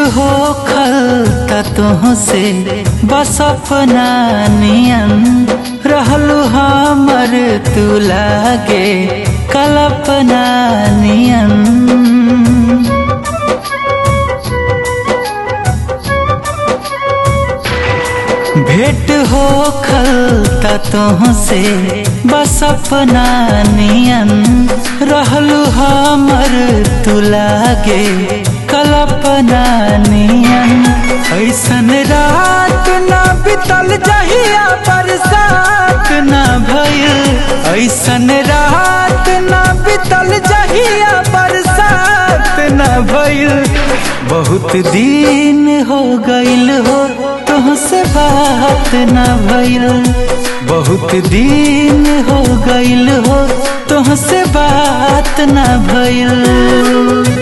हो खलता तुहसे बस अपना नियन रहलू हमर तू लागे कल्पना नियन भेंट हो खलता तुहसे बस अपना नियन रहलू हमर तू लागे कल्पना नियन ऐसन रात ना बितल जहिया बरसात ना भइल ऐसन रात ना बितल जहिया बरसात ना भइल बहुत दिन हो गइल हो तुहसे बात ना भइल बहुत दिन हो गइल हो तुहसे बात ना भइल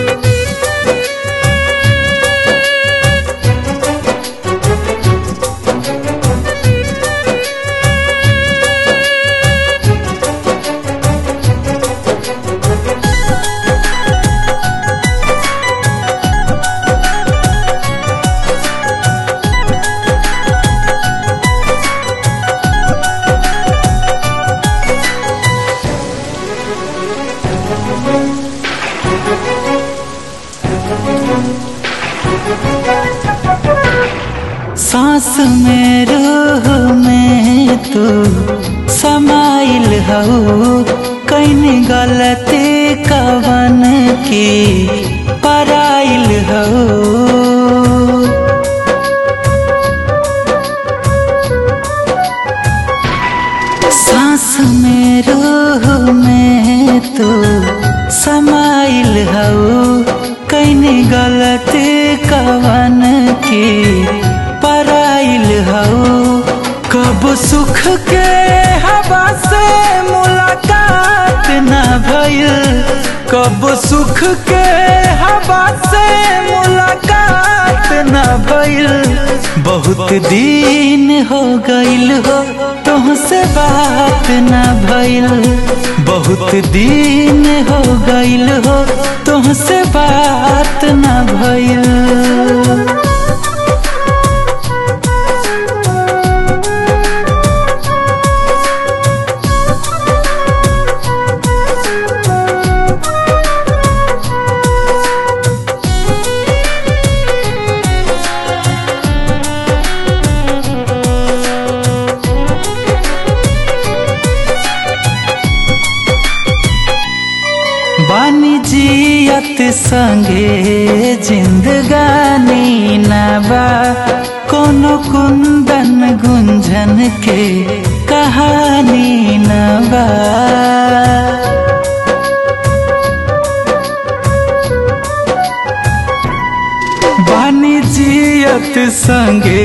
सांस में रूह में तू समाइल हो कैन गलती कवन की पराइल हो सांस में रूह में तू समाइल हो कैन गलती कवन की पराइल हो कब सुख के हवा से मुलाकात ना भइल कब सुख के हवा से मुलाकात ना भइल बहुत दिन हो गइल हो तुहसे बात ना भइल बहुत दिन हो गइल हो तुहसे बात ना भइल बानी जियत संगे जिंदगानी नबा कोनो कुंदन गुंजन के कहानी नबा बानी जियत संगे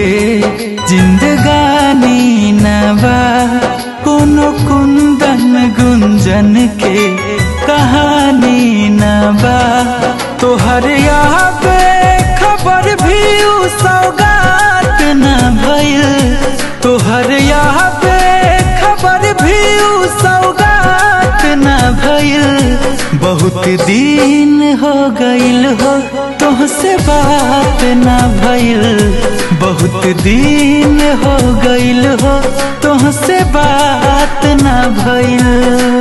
जिंदगानी नबा कोनो कुंदन गुंजन के कहानी नबा तोहर यहाँ पे खबर भी उ सौगात न भइल तोहर यहाँ पे खबर भी उ सौगात न भइल बहुत दिन हो गइल हो तुहसे बात न भइल बहुत दिन हो गइल हो तुहसे बात न भइल